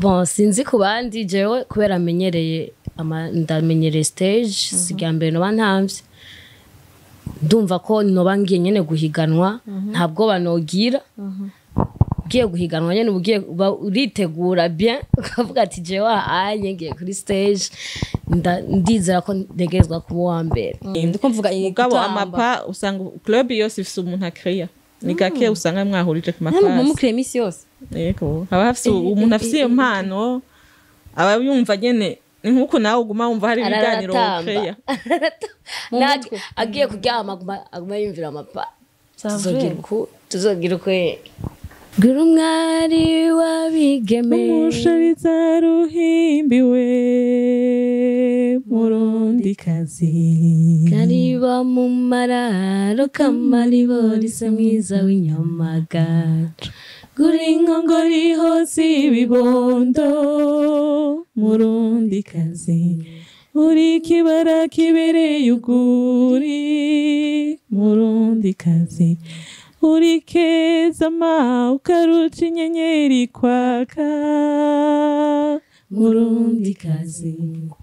bon sinzi ku bandi jewe kubera amenyereye ama- ndamenyereye stage si irya mbere noba ntamvye ndumva ko noba ngiye nyene guhiganwa nta bwoba nogira ugiye guhiganwa nyene uba ugiye uba uritegura bien ukavuga ati jewe ahanye ngiye kuri stage nda- ndizera ko ntegerezwa kuba uwa mbere ndiko mvuga mugabo gutamba. amapa usanga club yose ifise umuntu akreya ni gake usanga mwahurije ku namwe mapasi mumukire iminsi yose yego haba hafise umuntu afise iyo mpano aba yumva nyene ni nk'uko nawe uguma wumva hari ibiganiro ukreya Nag- agiye kuryama aguma- aguma yumvira amapa Ça tuzogira vrai. uku tuzogira ukwe gira umwari wabigeme umushariza ruhimbiwe murundi kazi kariba mu mararo kamariborize mwiza w'inyamagara guri inkongori hose ibibondo murundi kazi uri kibara kibereye uguri murundi kazi uri keza ma ukaruca inyenyeri kwaka murundi kazi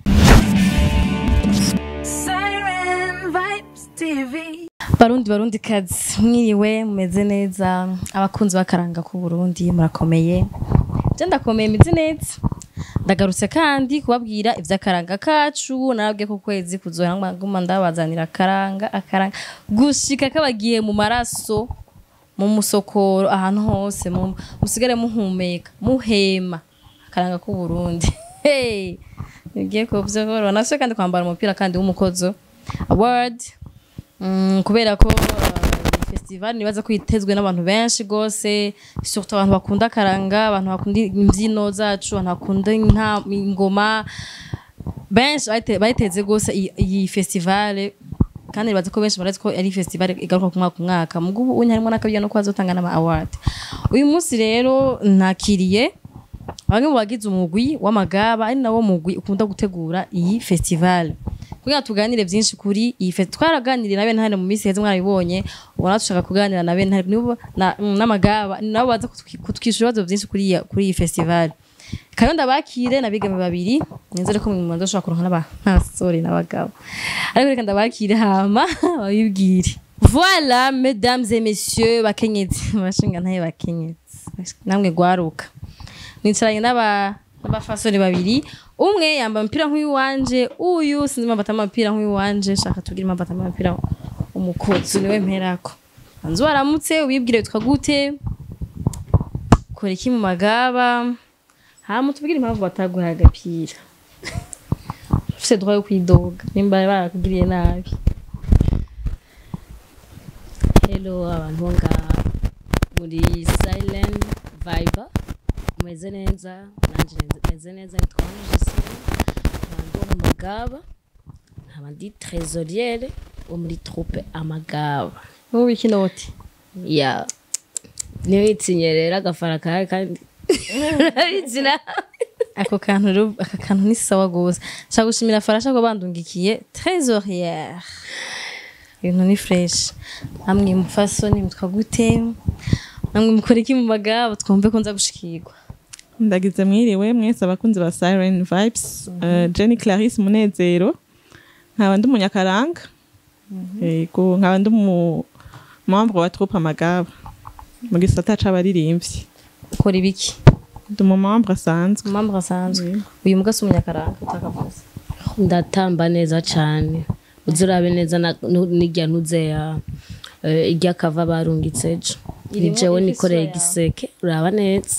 Siren Vibes TV. barundi barundi kazi mwiriwe mumeze neza abakunzi b'akaranga k'u Burundi murakomeye je ndakomeye meze neza ndagarutse kandi kubabwira ivy'akaranga kacu narabwiye ko kwezi kuzohera nguma ndabazanira akaranga akaranga gushika kabagiye mu maraso mu musokoro ahantu hose mu- musigare muhumeka muhema akaranga k'u Burundi hey nigiye kuvyogorora nasuye kandi kwambara umupira kandi w'umukozo award Mm, kubera ko uh, festival nibaza ko itezwe n'abantu benshi gose surtout abantu bakunda akaranga abantu bakunda imbyino zacu abantu bakunda inta- ingoma benshi bayite- bayiteze gose iyi- iyi festival kandi nibaza ko benshi barazi ko ari festival igaruka ku mwaka ku mwaka mugo ubu unye harimo n'akabya no kwazotanga n'ama award uyu munsi rero nakiriye bamwe mu bagize umugwi w'amagaba ari nawo mugwi ukunda gutegura iyi festival kugira tuganire byinshi kuri iyi festival twaraganiriye na bene hano mu minsi heze mwarabibonye ubona dushaka kuganira na bene nibo na- mm, n'amagaba ni nabo baza kutwi- kutwishyura ibibazo byinshi kuri iyi- kuri iyi festival kayo ndabakire nabigame babiri nizere ko mu dushobora kuronka n'aba ntasore n'abagabo ariko reka ndabakire hama babibwire voilà mesdames et messieurs bakenyezi bashinga ntaye bakenyezi namwe gwaruka nicaranye n'aba n'abafasore babiri umwe yambaye umupira nk'uwanje uyu sinzi impamvu atama umupira nk'uwanje shaka tugire impamvu atama umupira umukozi niwe mperako banzu waramutse ubibwire witwa gute kora iki mu magaba hama tubwire impamvu bataguhaye agapira ufise droit yo kwidoga nimba barakugiriye nabi hello abantu bo ngaha muri silent viber mumeze neza nanje meze neza nitwa Gisele abantu bo mu magaba nkaba ndi trésoriere wo muri troupe amagaba wowe ikinoti ya niyo yitsinye rero agafara kawe kandi urabizi nawe ako kantu rero aka kantu ni sawa gose nshaka gushimira farasha ko bandungikiye trésorière ibintu ni fresh namwe mufasoni mutwa gute namwe mukora iki mu magabo twumve ko nza gushikirwa ndagize mwiriwe mwese abakunzi ba siren vibes Eh, jenny clarisse munezero nkaba ndi umunyakaranga yego nkaba ndi umu membre wa troupe amagaba mu gisata c'abaririmbyi ukora ibiki ndi umu membre asanzwe umambu asanzwe uyu mbwa si umunyakaranga utakavuze ndatamba neza cyane uzi urabe neza na- nu- n'irya ntuzeya irya kava barungitse ejo ni Irimo jewe ifise nikoreye yawe. igiseke uraba neza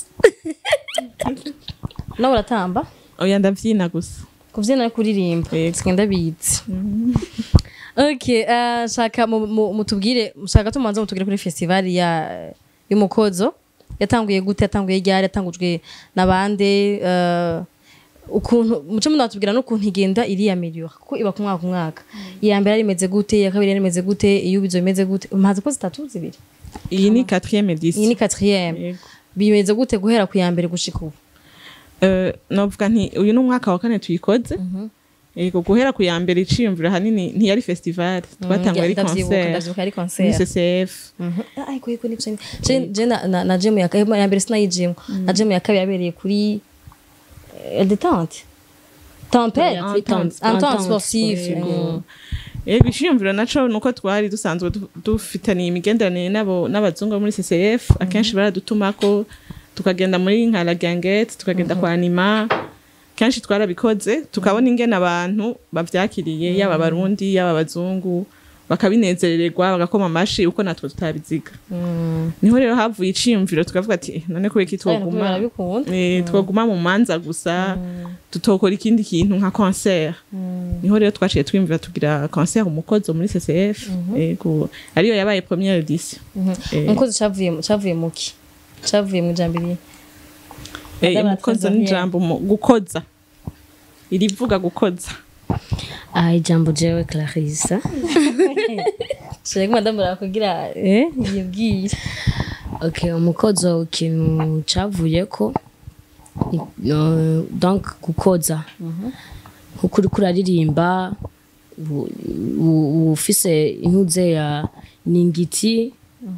nawe uratamba oya ndavyina gusa kubyina no kuririmba Yego. sigenda bizi okay eh, shaka mu- mu- mutubwire shaka tumanze mutubwire kuri festival ya y'umukozo yatanguye gute yatanguye ryari yatangujwe nabande eh, ukuntu muce munatubwira n'ukuntu igenda iriyameliora kuko iba ku mwaka ku mwaka iya mbere yari imeze gute iya kabiri yari imeze gute iyo bizo imeze gute maze ko zitatu zibiri iyi ni quatrième iyi edition ni quatrième Yego. bimeze gute guhera ku ya mbere gushika ubu Eh, novuga nti uyu ni umwaka wa kane tuyikoze yego guhera ku ya mbere iciyumvira hanini ntiyari festival twatanguye ari ndavyibuka concert ndavyibuka ari ni concert ccf ariko yiko nivyo je je na na- na gym ya ya mbere sinayijimwe na gym ya kabiri yabereye kuri Eh, détente tempête Yeah, entente entente, entente sportif Yego. Yego ishiyumviro naco nuko twari dusanzwe du- dufitaniye imigenderanire n'abo n'abazungu bo muri CCF akenshi baradutumako tukagenda muri nka la gangette tukagenda kwa anima kenshi twarabikoze tukabona ingene abantu bavyakiriye yaba abarundi yaba abazungu bakabinezererwa bagakoma amashi uko natwe tutabiziga niho rero havuye iciyumviro tukavuga ati "Eh, none kubera iki twoguma barabikunda Eh, twoguma mu manza gusa tutokora ikindi kintu nka concert niho rero twaciye twimvira tugira concert umukozo muri CCF yego ariyo yabaye première edition Eh, umukozi cavuye mu- cavuye muki cavuye mu ijambo iri eh, Madame umukozo Trésorière. n'ijambo mu- gukoza irivuga gukoza aha ijambo jewe clarisse shaka madamu barakugira eh yibwira okay umukozo ikintu cavuyeko ni- no, donc gukoza nkuko uriko uraririmba u- u- ufise intuze ya ningiti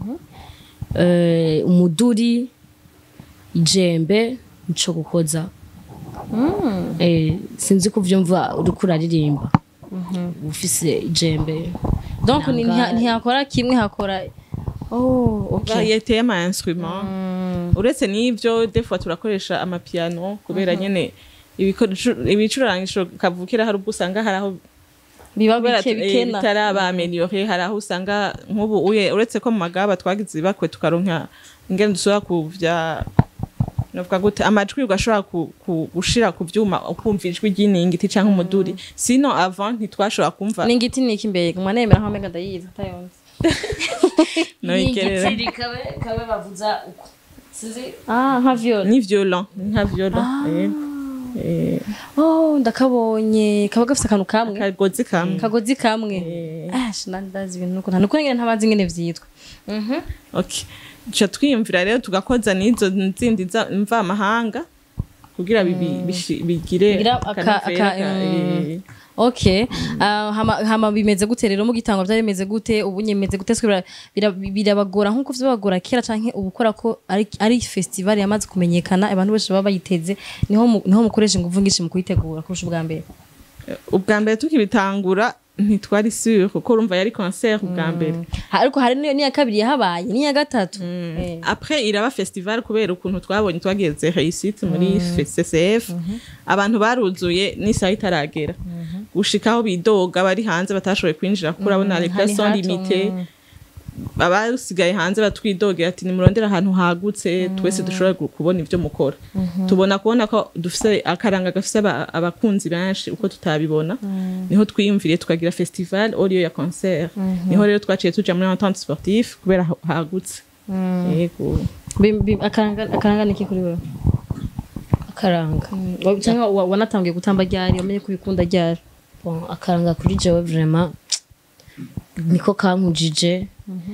eh, umuduri ijembe nico gukoza eh, sinzi ko uvyumva uriko uraririmba ufise ijembe donc ni- Nanga- ntiha- ntihakora kimwe hakora oh okay variété y'ama instrument uretse n'ivyo des fois turakoresha amapiano kubera nyene ibikoresho- ibicurangisho kavukira hari ubwo usanga hari aho biba kubera bike eh, bikena bitaraba ameliore hari aho usanga nk'ubu uye uretse ko mu magaba twagize ibakwe tukaronka ingene dushobora kuvya novuga gute amajwi ugashobora ku- ku- gushira ku vyuma ukumva ijwi ry'iningiti canke umuduri sino avant ntitwashobora kumva n'ingiti ni iki mbega mwanemera nkaho mega ndayizi atayonze noyigerera kabe kabe bavuza uko sinzi ah nka viol ni violent ni nka violent yego. Eh, oh ndakabonye kaba gafite akantu kamwe akagozi kamwe kagozi kamwe ah shinandazi ibintu nuko nta nuko nyine ntabazi ingene vyitwa mhm okay duca twiyumvira rero tugakoza n'izo zindi za- mvamahanga kugira bibi- bishi- bigire Bigira aka- akanovera aka- ka- mm. eh, okay Ah, hama hama bimeze gute rero mu gitangwa byari bimeze gute ubu nyemeze gute Twe bira- bira- birabagora nkuko vyabagora kera canke ubu ukora ko ari ari festival yamaze kumenyekana abantu bose baba bayiteze niho mu- niho mukoresha inguvu nyinshi mu kuyitegura kurusha ubwa mbere ubwa mbere tukibitangura ntitwari sure kuko urumva yari concert ubwa mbere Ha- ariko hari n'iyo n'iya kabiri yahabaye n'iya gatatu Eh. après iraba festival kubera ukuntu twabonye twageze réussite muri CCF abantu baruzuye n'isaha itaragera gushikaho bidoga bari hanze batashoboye kwinjira kuko urabona les hari places sont hato, limitées mm. abasigaye hanze batwidogera ati nimurondere ahantu hagutse twese dushobora gu- kubona ibyo mukora tubona kubona ko dufise akaranga gafise aba- abakunzi benshi uko tutabibona niho twiyumviriye tukagira festival audio ya concert niho rero twaciye tuja muri entente sportif kubera ha- hagutse yego Bi- bi- akaranga akaranga niki kuri wewe akaranga Wa- cyangwa wa- wanatangiye gutamba ryari wamenye ko ubikunda ryari bon akaranga kuri jewe vraiment niko kankujije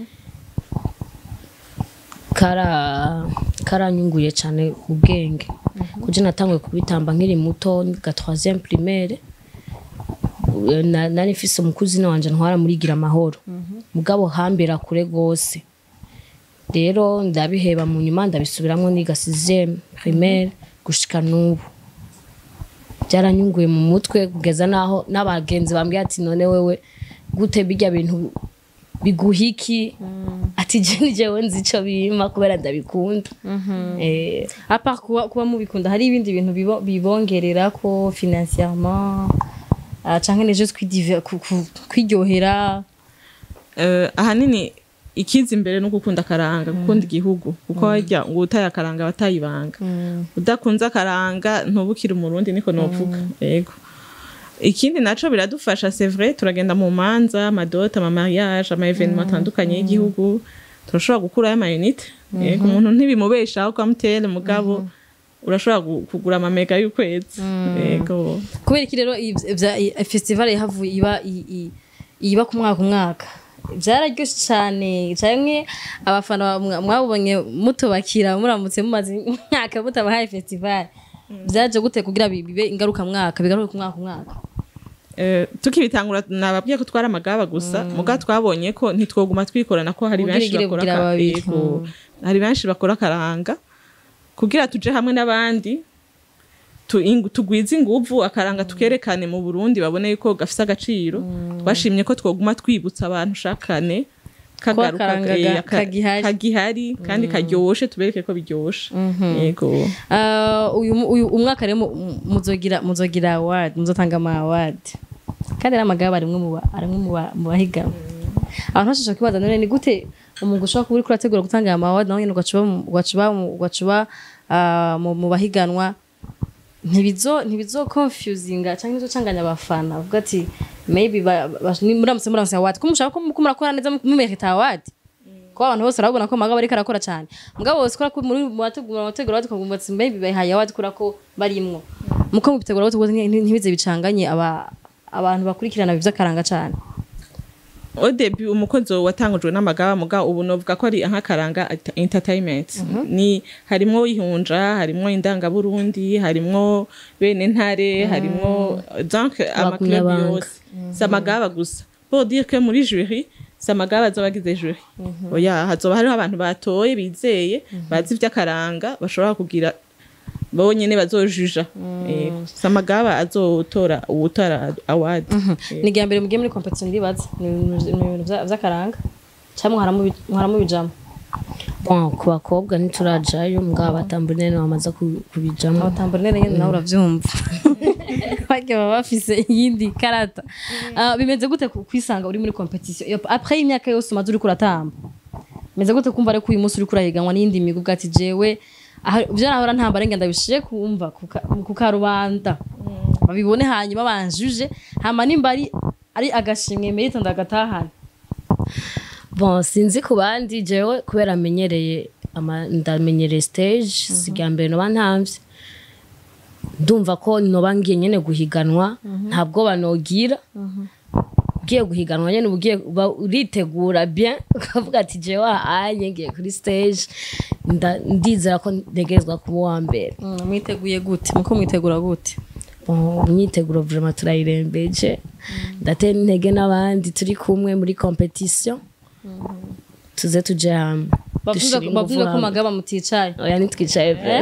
kara karanyunguye cyane mu bwenge kuje natanguye kubitamba nkiri muto ga 3e primaire Eh, na- nari mfise umukuzina wanje ntwara muri gira amahoro mugabo hambera kure gose rero ndabiheba mu nyuma ndabisubiramwo niga 6e primaire gushika n'ubu byaranyunguye mu mutwe kugeza naho n'abagenzi bambwiye ati none wewe gute bijya bintu biguhiki ati je ni jewe nzi ico bima kubera ndabikunda eh apart kuba, kuba mubikunda hari ibindi bintu bibo- bibongerera ko financièrement ah, canke les juste kwidiver- ku- ku- kwiryohera Eh, ahanini ikiza imbere no gukunda akaranga gukunda igihugu kuko harya ngo utaye akaranga batayibanga udakunze akaranga ntubukire umurundi niko novuga yego ikindi naco biradufasha c'est vrai turagenda mu manza amadote ama mariage ama evenement atandukanye y'igihugu turashobora gukurayo ama unité yego umuntu ntibimubeshaho kwa mutele mugabo urashobora gu- kugura amamega y'ukwezi yego kubera iki rero ivy- ivya- i- festival yahavuye iba i- i- iba ku mwaka umwaka byararyoshe cyane cyane abafana mwa- mwabonye mutubakira muramutse mumaze imyaka mutabahaye festival byaje gute kugira bi- bibe ingaruka mwaka bigaruke ku mwaka umwaka Eh, tukibitangura nababwiye ko twari amagaba gusa muga twabonye ko ntitwoguma twikorana ko hari benshi Ubwirigire bakora bugira aka- babiri. yego. hari benshi bakora akaranga kugira tuje hamwe n'abandi tu- ingu- tugwize inguvu akaranga tukerekane mu burundi babone yuko gafise agaciro twashimye ko twoguma twibutsa abantu shakane kagaruka akaranga eh, ga- aka- kagihari. kagihari kandi karyoshe tubereke ko biryoshe yego Ah, uyu mu- uyu umwaka rero mu- mu- muzogira muzogira award muzotanga ama award kandi ari amagaba arimwe mu ba- arimwe mu ba- mu bahiganwa abantu bashobora kwibaza none ni gute umuntu ushobora kuba uriko urategura gutanga aya ma award nawe nyene ugacuba mu- ugacuba mu- ugacuba ah, mu mu bahiganwa ntibizo ntibizo confusinga cyangwa ntibizocanganya abafana uvuga ati maybe ba- ba- ni- muramutse muramutse award ko mushaka ko ko murakora neza mumerita award ko abantu bose barabona ko magabo ariko arakora cyane mugabo bose kora ko muri mu bategura bategura batukumva ati maybe bahaye award kura ko barimwo muko mubitegura bose ntibize bicanganye aba abantu bakurikirana ivy'akaranga cyane au début umukozi watangujwe n'amagaba muga ubu novuga ko ari nk'akaranga ent- entertainment ni harimwo ihunja harimwo indangaburundi harimwo bene ntare harimwo donc amaclub Abagumyabanga. yose si amagaba gusa pour dire que muri jury si amagaba azoba agize jury oya hazoba hariho abantu batoye bizeye bazi ivy'akaranga bashobora kugira bonyene bazojuja Yego. si amagaba azotora uwutora award Yego. ni mbere mugiye muri competition ndibaza ni ibintu ni ibintu vya- vy'akaranga cyangwa mwaramubijamo bon ku bakobwa ntiturajayo mugabo batambunene bamaze ku- kubijamo abatamburinere nyine nawe uravyumva bajya baba bafise iyindi karata Ah, bimeze gute ku- kwisanga uri muri competition Iyo- après imyaka yose umaze uriko uratamba bimeze gute kumva ariko uyu munsi uriko urahiganwa n'iyindi migo ati jewe aha- ivyo nahora ntambara ngenda bishiye kumva ku ka- ku karubanda babibone hanyuma banjuje hama nimba ari ari agashimwe merita ndagatahana bon sinzi ku bandi jewe kubera amenyereye ama- ndamenyereye stage si irya mbere noba ntamvye ndumva ko noba ngiye nyene guhiganwa nta bwoba nogira ugiye guhiganwa nyene uba ugiye uba uritegura bien ukavuga ati jewe ahanye ngiye kuri stage nda- ndizera ko ntegerezwa kuba uwa mbere Mm, mwiteguye gute muko mwitegura gute Bon, imyiteguro vraiment turayirembeje ndatera intege n'abandi turi kumwe muri competition tuze tuje hamwe Dushire inguvu bavuga ko hamwe. magaba muticaye oya ntitwicaye pe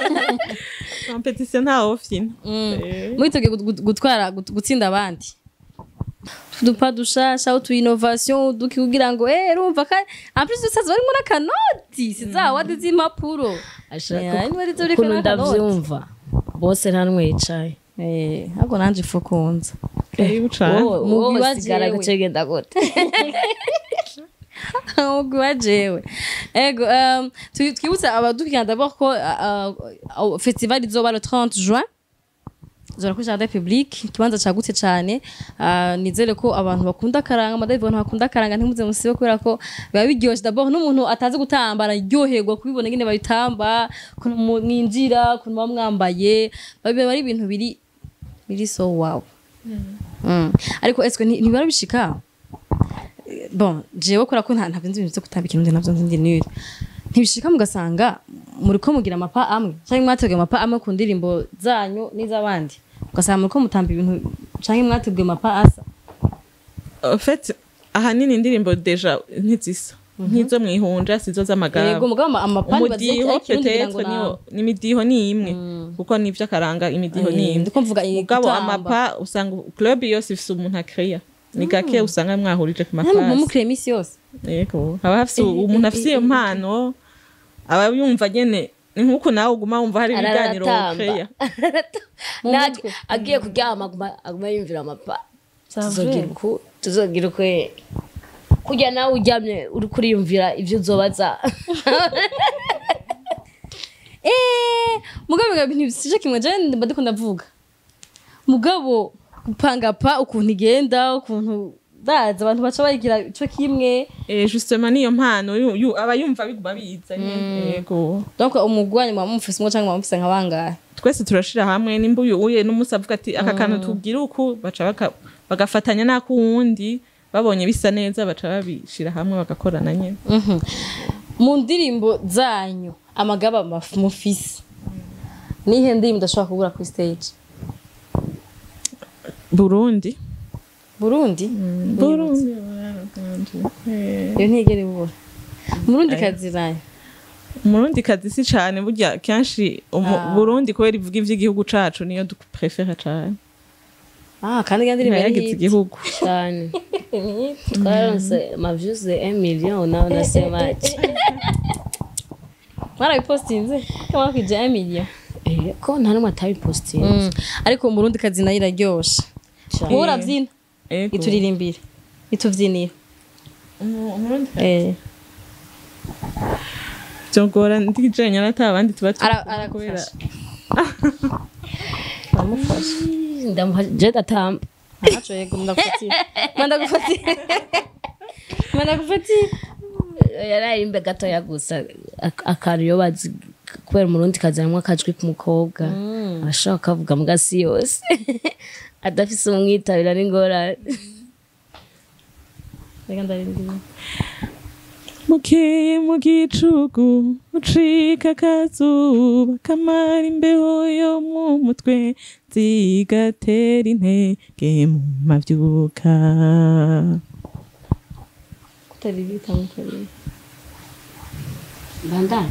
competition nta ofina Eh. mwiteguye gut- gut- gutwara gut- gutsinda abandi udupa dushasha utu innovation duki kugira ngo eh urumva ka en plus dusaza barimo n'akanoti sizawadi z'impapuro Yeah, niba ari zo uriko ukuntu n'akanoti. ndavyumva bose nta n'umwe yicaye eh ahubwo nanje ifu kunza karibu cane Mugwi wa sigara jewe. gucegenda gute umugwi wa jewe ego um, twi- twibutse abadukira d'abord ko uh, uh, festival izoba le 30 juin zora kuri jardin public ikibanza cagutse cane uh, nizere ko abantu bakunda akaranga amadayivu abantu bakunda akaranga ntimuze musibe kubera ko biba biryoshe d'abord n'umuntu atazi gutamba araryoherwa kubibona ngene babitamba ukuntu mu- mwinjira ukuntu muba mwambaye biba ari ibintu biri biri so wow Mm. ariko eswe nti- ntibara bishika bon jewe kora ko nta ntabyo nzi ibintu byo gutamba ikintu navyo nzi ndi nire ntibishika mugasanga muri ko mugira amapa amwe cyangwa mwateguye amapa amwe ku ndirimbo zanyu n'iz'abandi ugasanga muri ko mutamba ibintu cyangwa mwateguye amapa asa en fait ahanini indirimbo deja ntizisa nk'izo mwihunja sizo yego z'amagabo mugabo ama- amapani umudiho peut-être niwo n'imidiho ni imwe kuko nivyo akaranga imidiho ni imwe ndiko mvuga mugabo gutamba. amapa usanga club yose ifise umuntu akreya ni gake usanga mwahurije ku nta muntu mapasi mumukire iminsi yose yego haba hafise umuntu afise iyo mpano aba yumva nyene ni nk'uko nawe uguma wumva hari ibiganiro Araratamba. ukreya Mu Nati- mutwe. agiye kuryama aguma- aguma yumvira amapa Ça tuzogira vrai. uku tuzogira ukwe kurya nawe uryamye uri kuriyumvira ibyo uzobaza Eh, mugabo biga ibintu bisije kimwe je mba ndiko ndavuga mugabo gupanga pa ukuntu igenda ukuntu baza abantu baca bayigira ico kimwe Eh, justement niyo mpano yu- yu- aba yumva biguma biza nyene yego donc umugwanyi muba mufise umwe canke muba mufise nka bangahe twese turashira hamwe nimba uyu uye n'umusi avuga ati aka kantu tugira uku baca baka- bagafatanya n'ak'uwundi babonye bisa neza baca babishira hamwe bagakorana nyene Mhm. mu ndirimbo zanyu amagaba maf- mufise nihe ndirimbo udashobora kubura kuri stage burundi burundi burundi iyo ntigere ibura murundi kazi nayo umurundi kazi si cane burya kenshi umu- Ah. burundi kubera ivuga ivy'igihugu cacu niyo duprefera cane ah kandi kandi ntiyagize igihugu cyane twaronse amavyuze 1 million nawe nasema mwarabipostinze kama kwije 1 million eh, ko nta numwe atabipostinze Mm. ariko umurundi kazi nayo iraryoshe Cane. wowe urabyina Ego. ituririmbire ituvyinire Umu- umurundi eh byogora ndijenya nata abandi tuba turi Ara- kumwe kubera aragufasha ndamufasha ndamuha je datamba ntaco yego ndagufatira manda gufatira manda gufatira yararimbe gatoya gusa ak- akantu iyo bazi kubera umurundi kazi harimwo akajwi k'umukobwa arashobora kukavuga mu gasi yose adafise umwitabira n'ingorane reka ndarindira mukeye mu gicugu mucika akazuba kamara imbeho yo mu mutwe zigatera intege mu mavyuka kutaribita mutaribita bandana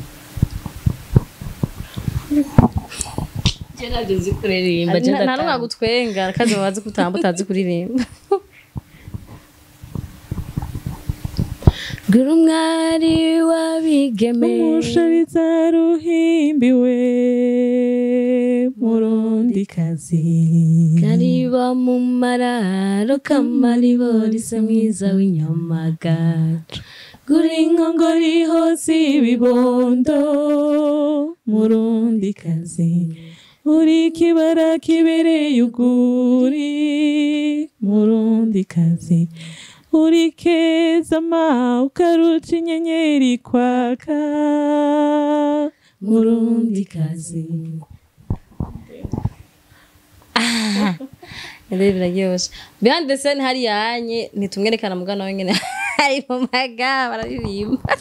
je navyo nzi kuririmba je nta numwe ndatamba agutwenga kandi babazi kutamba utazi kuririmba Gira umwari w'abigeme umushariza ruhimbiwe murundi kazi kariba mu mararo kamariborize mwiza w'inyamagaca guri inkongori hose ibibondo murundi kazi uri kibara kibereye uguri murundi kazi uri keza ma ukaruca inyenyeri kwaka murundi kazi Ndebe biraryoshe behind the scene hari yanye ntitumwerekana mugana we nyene ari mu maga bararirimba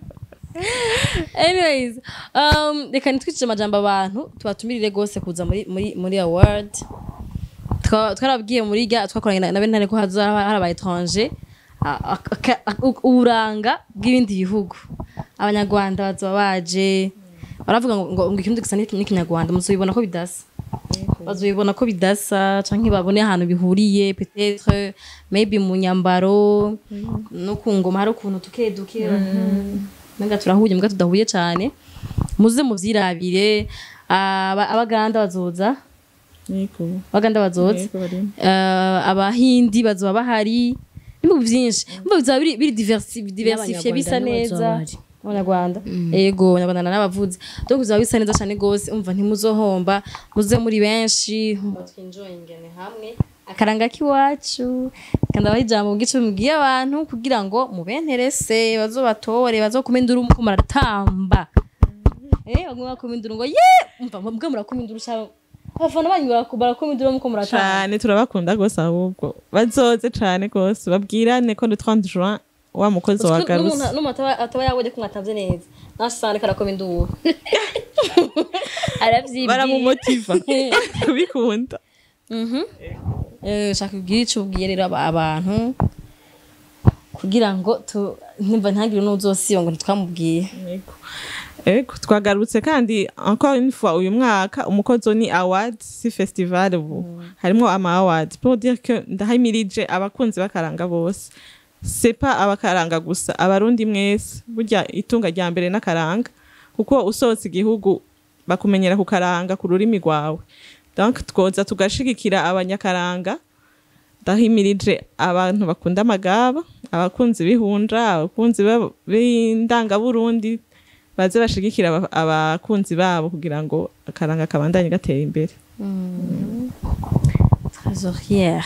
anyways um, reka nitwicije amajambo abantu tubatumirire rwose kuza muri muri muri award Twa- twarabwiye muri ga twakoranye na- na bentare ko haza hari aba étranger a- a- aka- a- u- uburanga bw'ibindi bihugu abanyarwanda bazoba baje baravuga ngo ngo ngo ikirundi gisa n'iki- n'ikinyarwanda muzobibona ko bidasa bazobibona ko bidasa canke babone ahantu bihuriye peut-être maybe mu nyambaro no ku ngoma hari ukuntu tuke duke menga turahuye mbwa tudahuye cane muze muvyirabire aba- abaganda bazoza niko abaganda bazoza niko barimo Eh, abahindi bazoba bahari ibihugu byinshi mba bizaba biri biri diversi- diversifiye bisa N'Abanyarwanda neza nibo bazoba abanyarwanda yego abanyarwanda n'abavuzi donc bizaba bisa neza cyane gose umva ntimuzohomba muze muri benshi twinjoyingane hamwe akaranga k'iwacu kandi abaha ijambo bw'ico mubwiye abantu kugira ngo mubenterese bazobatore bazokuma induru muko muratamba eh bamwe bakuma induru ngo ye umva mbwa murakuma induru cyane abafana banyu baraku- barakuma induru muko muratamba cane turabakunda gose ahubwo bazoze cane gose babwirane ko le 30 juin wa mukozi Uzi ko wagarutse n'umuntu n'umuntu ataba- ataba yabonye ko mwatanze neza nasanga karakoma induru aravyibwira baramumotiva kubikunda Eh, shaka ubwire ico ubwiye rero aba- abantu kugira ngo tu- ntimba ntihagire n'uzosiba ngo ntitwamubwiye Yego. Ego, twagarutse kandi encore une fois uyu mwaka umukozo ni award si festival ubu harimo ama award pour dire que ndahamirije abakunzi bakaranga bose c'est pas abakaranga gusa abarundi mwese burya itunga rya mbere n'akaranga kuko usohotse igihugu bakumenyera ku karanga ku rurimi rwawe donc twoza tugashigikira abanyakaranga ndahimirije abantu bakunda amagaba abakunzi b'ihunja abakunzi b'ab- b'indangaburundi baze bashigikira aba- abakunzi babo kugira ngo akaranga kabandanye gatera imbere trésorière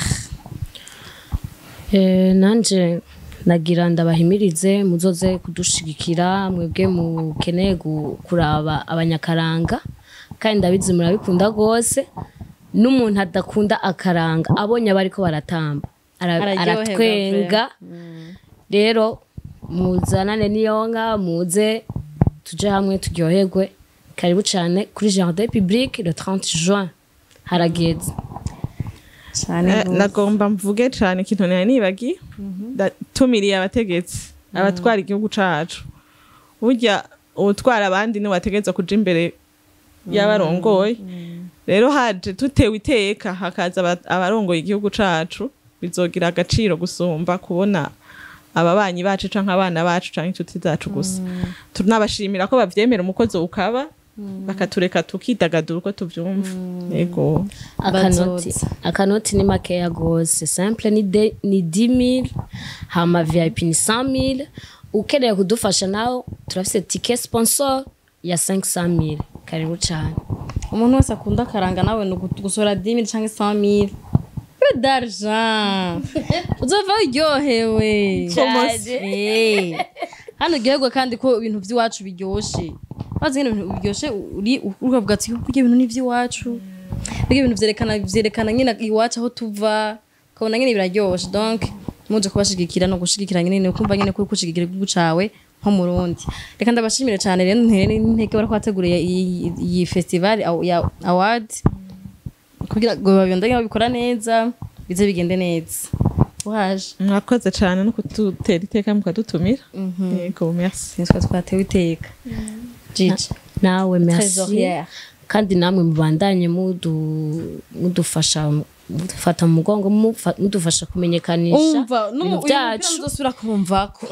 Eh, nanje nagira ndabahimirize muzoze kudushigikira mwebwe mukeneye gu- kuraba abanyakaranga kandi ndabizi murabikunda rwose n'umuntu adakunda akaranga abonye abariko baratamba ara- Araryoherwa aratwenga rero muzanane niyonka muze tuje hamwe turyoherwe karibu cyane kuri jardin public le 30 juin harageze cyane Eh, gose. nagomba mvuge cane ikintu nari nibagiye ndatumiriye abategetsi abatwara igihugu cacu burya utwara abandi niwe wategereza kuja imbere y'abarongoye rero haje tutewe iteka hakaza aba- abarongoye igihugu cacu bizogira agaciro gusumba kubona ababanyi bacu canke abana bacu canke inshuti zacu gusa tunabashimira ko bavyemera umukozi ukaba bakatureka tukidagadura uko tuvyumva yego akanoti Bazoza. akanoti ni makeya gose simple ni, de, ni 10000 hama vip ni 100000 ukeneye kudufasha nawe turafise tike sponsor ya 500000 karibu cyane umuntu wese akunda akaranga nawe ni ugu- gusora 10000 canke 100000 peu d'argent uzova uryohewe Eh. hano uryoherwa kandi ko ibintu by'iwacu biryoshe maze nyine ibintu biryoshe uri ukavuga ati kurya ibintu ni iby'iwacu burya ibintu vyerekana vyerekana nyine iwacu aho tuva ukabona nyine biraryoshe donc muje kubashigikira no gushigikira nyine ni ukumva nyine kuri kushigikira igihugu cawe nko mu Burundi reka ndabashimire cyane rero ntere n'intege bariko bateguriye iyi iyi festival aw- ya award kugira ngo babandanye babikora neza bize bigende neza waje mwakoze cane no kudutera iteka mukadutumira yego merci nitwa twatewe iteka jiji nawe merci Trésorière. kandi namwe mubandanye mudu- mudufasha mudufata mu mugongo mufa- mudufasha kumenyekanisha umva ibintu byacu uzosubira kumvako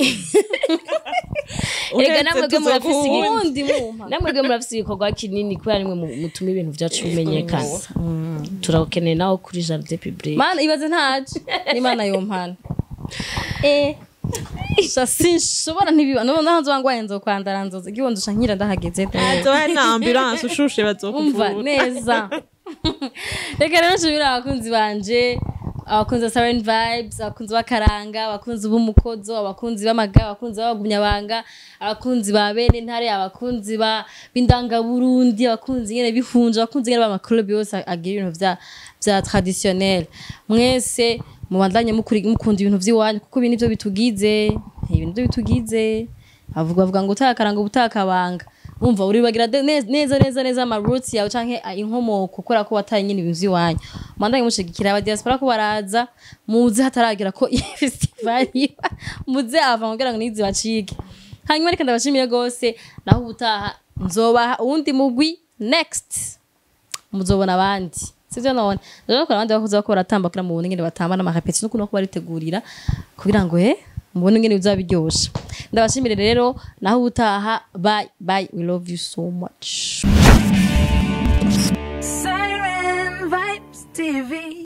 erega namwe bwe murafise igi- ubundi mumpa namwe bwe murafise igikorwa kinini kubera nimwe mu- mutuma ibintu byacu bimenyekana turakeneye nawe kuri jardin public mana ibaze ntaje n'imana yompana eh sha sinshobora ntibiba no naho ngwaye nzo kwandara nzoza igihondosha nkira ndahageze hazoba hari na ambulance ushushe umva bazokuvura neza reka rero nshimire abakunzi banje abakunzi ba Siren Vibes abakunzi b'akaranga abakunzi b'umukozo abakunzi b'amaga abakunzi b'abagumyabanga abakunzi ba bene ntare abakunzi ba b'indangaburundi abakunzi nyene bihunje abakunzi nyene b'amaklub yose agira ibintu vya vya traditionnel mwese mubandanye mukuri- mukunda ibintu vy'iwanyu kuko ibi nivyo bitugize ibi nivyo bitugize avuga bavuga ngo utakaranga ubutakabanga umva uribagira de- neza neza neza neza ama roots yawe canke ah, inkomoko kubera ko wataye nyine ibintu vy'iwanyu mandanye mushigikira aba diaspora ko baraza muze hataragera ko iyi festival iba muze ava kugira ngo nizi bacike hanyuma reka ndabashimire gose naho ubutaha nzobaha uwundi mugwi next muzobona abandi sivyo none ndabona abandi bakuze bako baratambakira mu bundi ngene batamba n'amarepeti n'ukuntu bako baritegurira kugira ngo eh mubone ingene bizaba biryoshe ndabashimire rero naho ubutaha bye bye we love you so much Siren Vibes TV.